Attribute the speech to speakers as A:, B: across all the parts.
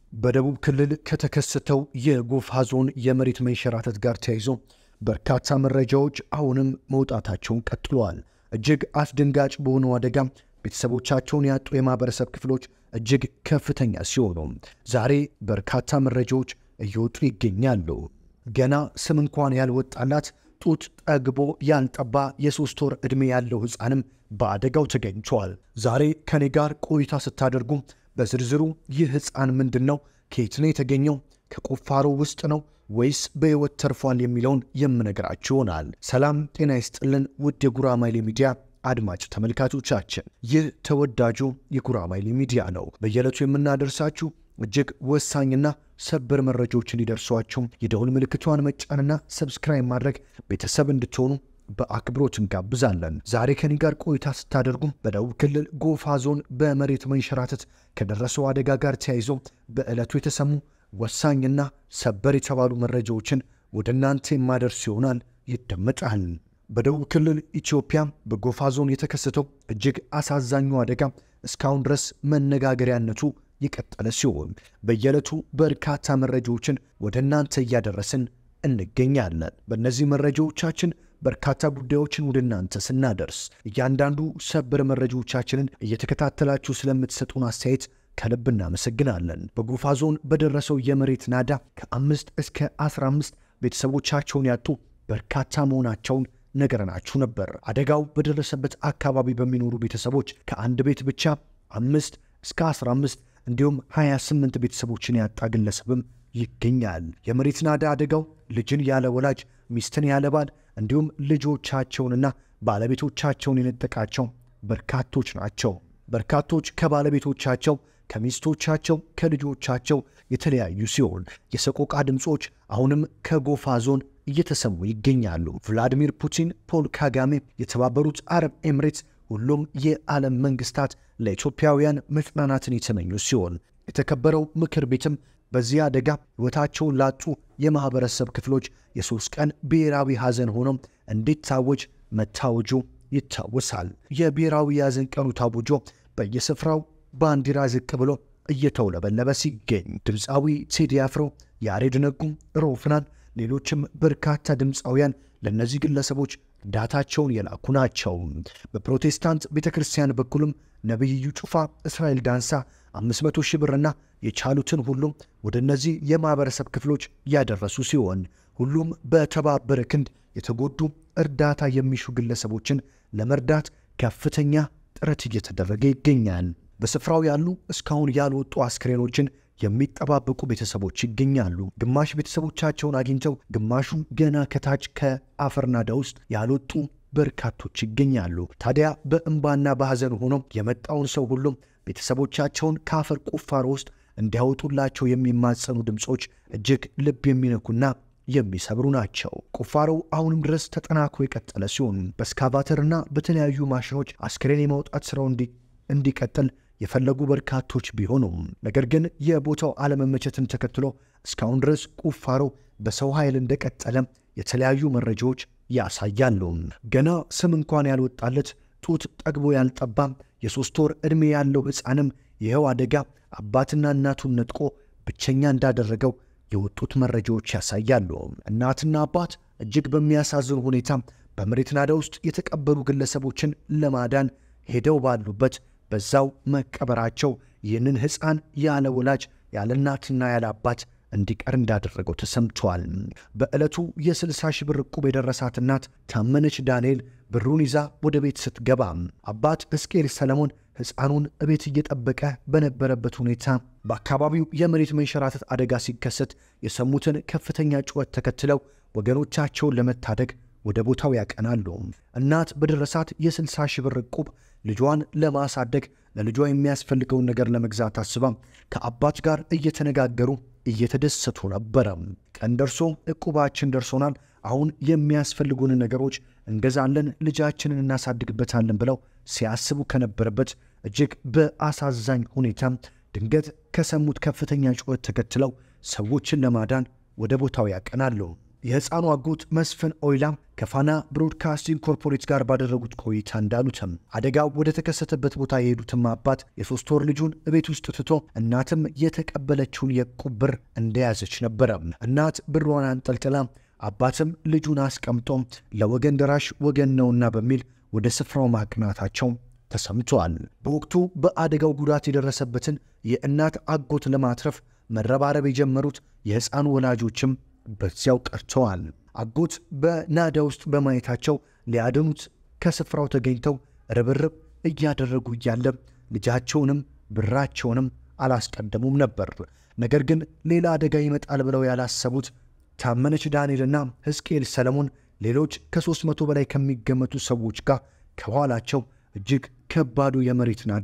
A: በደቡብ ክልል ከተከሰተው የጎፋ ዞን የመሬት መንሸራተት ጋር ተያይዞ በርካታ መረጃዎች አሁንም መውጣታቸውን ቀጥለዋል። እጅግ አስደንጋጭ በሆነው አደጋ ቤተሰቦቻቸውን ያጡ የማህበረሰብ ክፍሎች እጅግ ከፍተኛ ሲሆኑ ዛሬ በርካታ መረጃዎች እየወጡ ይገኛሉ። ገና ስም እንኳን ያልወጣላት ጡት ጠግቦ ያልጠባ የሶስት ወር ዕድሜ ያለው ሕፃንም በአደጋው ተገኝቷል። ዛሬ ከኔ ጋር ቆይታ ስታደርጉ በዝርዝሩ ይህ ሕፃን ምንድን ነው? ከየት ነው የተገኘው? ከቁፋሮ ውስጥ ነው ወይስ በሕይወት ተርፏል? የሚለውን የምነግራችሁ ይሆናል። ሰላም ጤና ይስጥልን ውድ የጉራማይሌ ሚዲያ አድማጭ ተመልካቾቻችን፣ ይህ ተወዳጁ የጉራማይሌ ሚዲያ ነው። በየዕለቱ የምናደርሳችሁ እጅግ ወሳኝና ሰበር መረጃዎች እንዲደርሷቸው የደውል ምልክቷን መጫንና ሰብስክራይብ ማድረግ ቤተሰብ እንድትሆኑ በአክብሮት እንጋብዛለን። ዛሬ ከኔ ጋር ቆይታ ስታደርጉ በደቡብ ክልል ጎፋ ዞን በመሬት መንሸራተት ከደረሰው አደጋ ጋር ተያይዞ በዕለቱ የተሰሙ ወሳኝና ሰበር የተባሉ መረጃዎችን ወደ እናንተ የማደርስ ይሆናል። ይደመጣል። በደቡብ ክልል ኢትዮጵያ በጎፋ ዞን የተከሰተው እጅግ አሳዛኙ አደጋ እስካሁን ድረስ መነጋገሪያነቱ የቀጠለ ሲሆን በየዕለቱ በርካታ መረጃዎችን ወደ እናንተ እያደረስን እንገኛለን። በእነዚህ መረጃዎቻችን በርካታ ጉዳዮችን ወደ እናንተ ስናደርስ እያንዳንዱ ሰበር መረጃዎቻችንን እየተከታተላችሁ ስለምትሰጡን አስተያየት ከልብ እናመሰግናለን። በጎፋ ዞን በደረሰው የመሬት ናዳ ከአምስት እስከ 15 ቤተሰቦቻቸውን ያጡ በርካታ መሆናቸውን ነገረናችሁ ነበር። አደጋው በደረሰበት አካባቢ በሚኖሩ ቤተሰቦች ከአንድ ቤት ብቻ አምስት እስከ 15 እንዲሁም 28 ቤተሰቦችን ያጣ ግለሰብም ይገኛል። የመሬት ናዳ አደጋው ልጅን ያለ ወላጅ ሚስትን ያለ ባል እንዲሁም ልጆቻቸውንና ባለቤቶቻቸውን የነጠቃቸው በርካቶች ናቸው። በርካቶች ከባለቤቶቻቸው፣ ከሚስቶቻቸው፣ ከልጆቻቸው የተለያዩ ሲሆን የሰቆቃ ድምፆች አሁንም ከጎፋ ዞን እየተሰሙ ይገኛሉ። ቭላዲሚር ፑቲን፣ ፖል ካጋሜ፣ የተባበሩት አረብ ኤምሬትስ ሁሉም የዓለም መንግስታት ለኢትዮጵያውያን መጽናናትን የተመኙ ሲሆን የተከበረው ምክር ቤትም በዚህ አደጋ ሕይወታቸውን ላጡ የማኅበረሰብ ክፍሎች የሦስት ቀን ብሔራዊ ሐዘን ሆኖ እንዲታወጅ መታወጁ ይታወሳል። የብሔራዊ የሐዘን ቀኑ ታውጆ በየስፍራው ባንዲራ ዝቅ ብሎ እየተውለበለበ ሲገኝ ድምፃዊ ቴዲ አፍሮ፣ ያሬድ ነጉ፣ ሮፍናን፣ ሌሎችም በርካታ ድምፃውያን ለእነዚህ ግለሰቦች እርዳታቸውን የላኩ ናቸው። በፕሮቴስታንት ቤተ ክርስቲያን በኩልም ነቢይ እዩ ጩፋ፣ እስራኤል ዳንሳ 500 ሺህ ብርና የቻሉትን ሁሉም ወደ እነዚህ የማኅበረሰብ ክፍሎች ያደረሱ ሲሆን ሁሉም በተባበረ ክንድ የተጎዱ እርዳታ የሚሹ ግለሰቦችን ለመርዳት ከፍተኛ ጥረት እየተደረገ ይገኛል። በስፍራው ያሉ እስካሁን ያልወጡ አስክሬኖችን የሚጠባበቁ ቤተሰቦች ይገኛሉ። ግማሽ ቤተሰቦቻቸውን አግኝተው ግማሹ ገና ከታች ከአፈር ናዳ ውስጥ ያልወጡ በርካቶች ይገኛሉ። ታዲያ በእንባና በሐዘን ሆኖ የመጣውን ሰው ሁሉም ቤተሰቦቻቸውን ከአፈር ቁፋሮ ውስጥ እንዲያወጡላቸው የሚማጸኑ ድምፆች እጅግ ልብ የሚነኩና የሚሰብሩ ናቸው። ቁፋሮው አሁንም ድረስ ተጠናክሮ የቀጠለ ሲሆን በስካቫተርና በተለያዩ ማሽኖች አስክሬን የማውጣት ስራው እንዲቀጥል የፈለጉ በርካቶች ቢሆኑም ነገር ግን የቦታው አለመመቸትን ተከትሎ እስካሁን ድረስ ቁፋሮ በሰው ኃይል እንደቀጠለ የተለያዩ መረጃዎች ያሳያሉ። ገና ስም እንኳን ያልወጣለት ጡት ጠግቦ ያልጠባ የሦስት ወር ዕድሜ ያለው ሕፃንም ይኸው አደጋ አባትና እናቱን ነጥቆ ብቸኛ እንዳደረገው የወጡት መረጃዎች ያሳያሉ። እናትና አባት እጅግ በሚያሳዝን ሁኔታ በመሬት ናዳ ውስጥ የተቀበሩ ግለሰቦችን ለማዳን ሄደው ባሉበት በዛው መቀበራቸው ይህንን ሕፃን ያለ ወላጅ ያለ እናትና ያለ አባት እንዲቀር እንዳደረገው ተሰምቷል። በዕለቱ የ60 ሺህ ብር ዕቁብ የደረሳት እናት ታመነች ዳንኤል ብሩን ይዛ ወደ ቤት ስትገባ አባት ሕዝቅኤል ሰለሞን ሕፃኑን እቤት እየጠበቀ በነበረበት ሁኔታ በአካባቢው የመሬት መንሸራተት አደጋ ሲከሰት የሰሙትን ከፍተኛ ጩኸት ተከትለው ወገኖቻቸውን ለመታደግ ወደ ቦታው ያቀናሉ። እናት በደረሳት የ60 ሺህ ብር ዕቁብ ልጇን ለማሳደግ ለልጇ የሚያስፈልገውን ነገር ለመግዛት አስባ ከአባት ጋር እየተነጋገሩ እየተደሰቱ ነበረ። ቀን ደርሶ ዕቁባችን ደርሶናል፣ አሁን የሚያስፈልጉን ነገሮች እንገዛለን፣ ልጃችንን እናሳድግበታለን ብለው ሲያስቡ ከነበረበት እጅግ በአሳዛኝ ሁኔታ ድንገት ከሰሙት ከፍተኛ ጩኸት ተከትለው ሰዎችን ለማዳን ወደ ቦታው ያቀናሉ። የሕፃኑ አጎት መስፍን ኦይላ ከፋና ብሮድካስቲንግ ኮርፖሬት ጋር ባደረጉት ቆይታ እንዳሉትም አደጋው ወደ ተከሰተበት ቦታ የሄዱትም አባት የሶስት ወር ልጁን እቤት ውስጥ ትቶ እናትም የተቀበለችውን የዕቁብ ብር እንደያዘች ነበረ። እናት ብሯን አንጠልጥላ አባትም ልጁን አስቀምጦ ለወገን ደራሽ ወገን ነውና በሚል ወደ ስፍራው ማቅናታቸው ተሰምተዋል። በወቅቱ በአደጋው ጉዳት የደረሰበትን የእናት አጎት ለማትረፍ መረባረብ የጀመሩት የሕፃኑ ወላጆችም በዚያው ቀርተዋል። አጎት በናዳ ውስጥ በማየታቸው ሊያድኑት ከስፍራው ተገኝተው ርብርብ እያደረጉ እያለ ልጃቸውንም ብራቸውንም አላስቀደሙም ነበር። ነገር ግን ሌላ አደጋ ይመጣል ብለው ያላሰቡት ታመነች ዳንኤልና ሕዝቅኤል ሰለሞን ሌሎች ከሦስት መቶ በላይ ከሚገመቱ ሰዎች ጋር ከኋላቸው እጅግ ከባዱ የመሬት ናዳ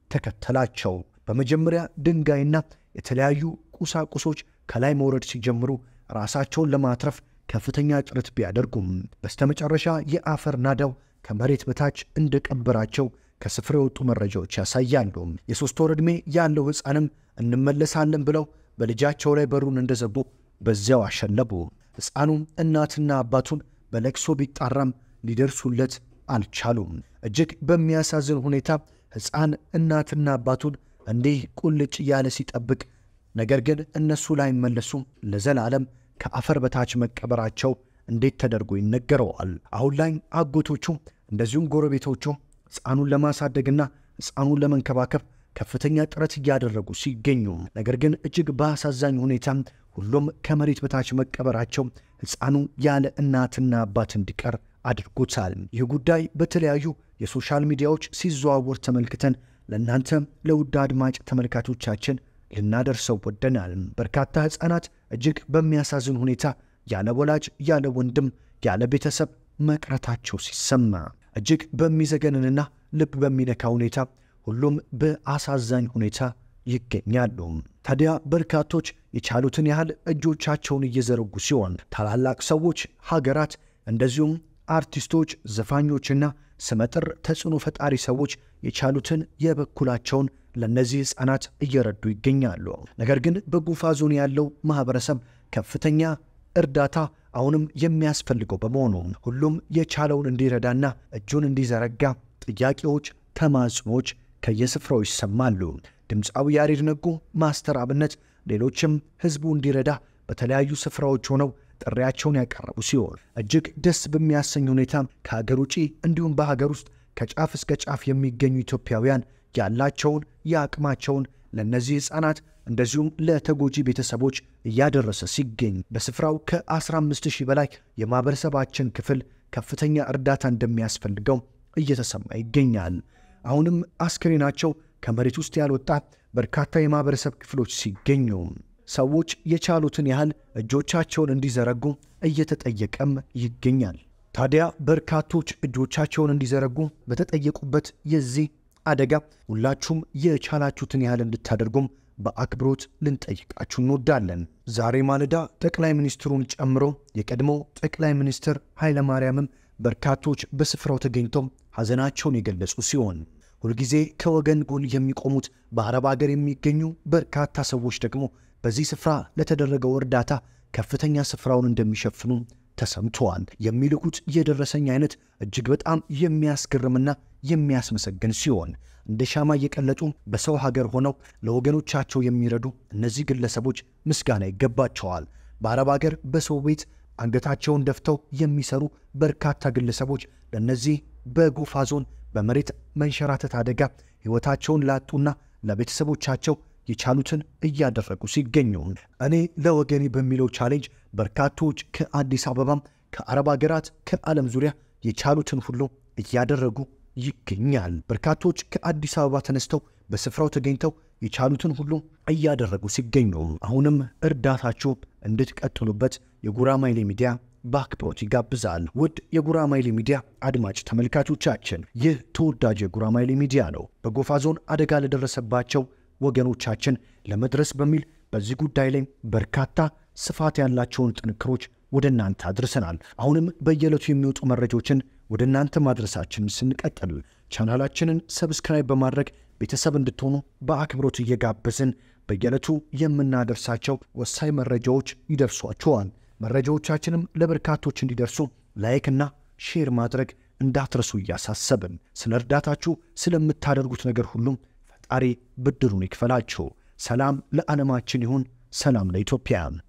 A: ተከተላቸው። በመጀመሪያ ድንጋይና የተለያዩ ቁሳቁሶች ከላይ መውረድ ሲጀምሩ ራሳቸውን ለማትረፍ ከፍተኛ ጥረት ቢያደርጉም በስተመጨረሻ የአፈር ናዳው ከመሬት በታች እንደቀበራቸው ከስፍራ የወጡ መረጃዎች ያሳያሉ። የሦስት ወር ዕድሜ ያለው ሕፃንም እንመለሳለን ብለው በልጃቸው ላይ በሩን እንደዘጉ በዚያው አሸለቡ። ሕፃኑም እናትና አባቱን በለቅሶ ቢጣራም ሊደርሱለት አልቻሉም። እጅግ በሚያሳዝን ሁኔታ ሕፃን እናትና አባቱን እንዲህ ቁልጭ እያለ ሲጠብቅ፣ ነገር ግን እነሱ ላይመለሱም ለዘላለም ከአፈር በታች መቀበራቸው እንዴት ተደርጎ ይነገረዋል? አሁን ላይ አጎቶቹ እንደዚሁም ጎረቤቶቹ ሕፃኑን ለማሳደግና ሕፃኑን ለመንከባከብ ከፍተኛ ጥረት እያደረጉ ሲገኙ፣ ነገር ግን እጅግ በአሳዛኝ ሁኔታ ሁሉም ከመሬት በታች መቀበራቸው ሕፃኑ ያለ እናትና አባት እንዲቀር አድርጎታል። ይህ ጉዳይ በተለያዩ የሶሻል ሚዲያዎች ሲዘዋወር ተመልክተን ለእናንተ ለውድ አድማጭ ተመልካቾቻችን ልናደርሰው ወደናል። በርካታ ሕፃናት እጅግ በሚያሳዝን ሁኔታ ያለ ወላጅ፣ ያለ ወንድም፣ ያለ ቤተሰብ መቅረታቸው ሲሰማ እጅግ በሚዘገንንና ልብ በሚነካ ሁኔታ ሁሉም በአሳዛኝ ሁኔታ ይገኛሉ። ታዲያ በርካቶች የቻሉትን ያህል እጆቻቸውን እየዘረጉ ሲሆን ታላላቅ ሰዎች፣ ሀገራት እንደዚሁም አርቲስቶች፣ ዘፋኞችና ስመጥር ተጽዕኖ ፈጣሪ ሰዎች የቻሉትን የበኩላቸውን ለእነዚህ ሕፃናት እየረዱ ይገኛሉ። ነገር ግን በጎፋ ዞን ያለው ማኅበረሰብ ከፍተኛ እርዳታ አሁንም የሚያስፈልገው በመሆኑ ሁሉም የቻለውን እንዲረዳና እጁን እንዲዘረጋ ጥያቄዎች፣ ተማጽኖች ከየስፍራው ይሰማሉ። ድምፃዊ ያሬድ ነጉ፣ ማስተር አብነት፣ ሌሎችም ሕዝቡ እንዲረዳ በተለያዩ ስፍራዎች ሆነው ጥሪያቸውን ያቀረቡ ሲሆን እጅግ ደስ በሚያሰኝ ሁኔታ ከሀገር ውጪ እንዲሁም በሀገር ውስጥ ከጫፍ እስከ ጫፍ የሚገኙ ኢትዮጵያውያን ያላቸውን የአቅማቸውን ለእነዚህ ሕፃናት እንደዚሁም ለተጎጂ ቤተሰቦች እያደረሰ ሲገኝ በስፍራው ከ15 ሺህ በላይ የማኅበረሰባችን ክፍል ከፍተኛ እርዳታ እንደሚያስፈልገው እየተሰማ ይገኛል። አሁንም አስክሬናቸው ከመሬት ውስጥ ያልወጣ በርካታ የማኅበረሰብ ክፍሎች ሲገኙ ሰዎች የቻሉትን ያህል እጆቻቸውን እንዲዘረጉ እየተጠየቀም ይገኛል። ታዲያ በርካቶች እጆቻቸውን እንዲዘረጉ በተጠየቁበት የዚህ አደጋ ሁላችሁም የቻላችሁትን ያህል እንድታደርጉም በአክብሮት ልንጠይቃችሁ እንወዳለን። ዛሬ ማለዳ ጠቅላይ ሚኒስትሩን ጨምሮ የቀድሞ ጠቅላይ ሚኒስትር ኃይለማርያምም በርካቶች በስፍራው ተገኝተው ሐዘናቸውን የገለጹ ሲሆን ሁልጊዜ ከወገን ጎን የሚቆሙት በአረብ አገር የሚገኙ በርካታ ሰዎች ደግሞ በዚህ ስፍራ ለተደረገው እርዳታ ከፍተኛ ስፍራውን እንደሚሸፍኑ ተሰምተዋል። የሚልኩት የደረሰኝ አይነት እጅግ በጣም የሚያስገርምና የሚያስመሰግን ሲሆን እንደ ሻማ እየቀለጡ በሰው ሀገር ሆነው ለወገኖቻቸው የሚረዱ እነዚህ ግለሰቦች ምስጋና ይገባቸዋል። በአረብ ሀገር በሰው ቤት አንገታቸውን ደፍተው የሚሰሩ በርካታ ግለሰቦች ለእነዚህ በጎፋ ዞን በመሬት መንሸራተት አደጋ ሕይወታቸውን ላጡና ለቤተሰቦቻቸው የቻሉትን እያደረጉ ሲገኙ እኔ ለወገኔ በሚለው ቻሌንጅ በርካቶች ከአዲስ አበባም ከአረብ ሀገራት ከዓለም ዙሪያ የቻሉትን ሁሉ እያደረጉ ይገኛል። በርካቶች ከአዲስ አበባ ተነስተው በስፍራው ተገኝተው የቻሉትን ሁሉ እያደረጉ ሲገኙ አሁንም እርዳታችሁ እንድትቀጥሉበት የጉራማይሌ ሚዲያ በአክብሮት ይጋብዛል። ውድ የጉራማይሌ ሚዲያ አድማጭ ተመልካቾቻችን ይህ ተወዳጅ የጉራማይሌ ሚዲያ ነው። በጎፋ ዞን አደጋ ለደረሰባቸው ወገኖቻችን ለመድረስ በሚል በዚህ ጉዳይ ላይ በርካታ ስፋት ያላቸውን ጥንክሮች ወደ እናንተ አድርሰናል። አሁንም በየዕለቱ የሚወጡ መረጃዎችን ወደ እናንተ ማድረሳችን ስንቀጥል ቻናላችንን ሰብስክራይብ በማድረግ ቤተሰብ እንድትሆኑ በአክብሮት እየጋበዝን በየዕለቱ የምናደርሳቸው ወሳኝ መረጃዎች ይደርሷችኋል። መረጃዎቻችንም ለበርካቶች እንዲደርሱ ላይክና ሼር ማድረግ እንዳትረሱ እያሳሰብን ስለ እርዳታችሁ ስለምታደርጉት ነገር ሁሉም ፈጣሪ ብድሩን ይክፈላችሁ። ሰላም ለዓለማችን ይሁን። ሰላም ለኢትዮጵያ።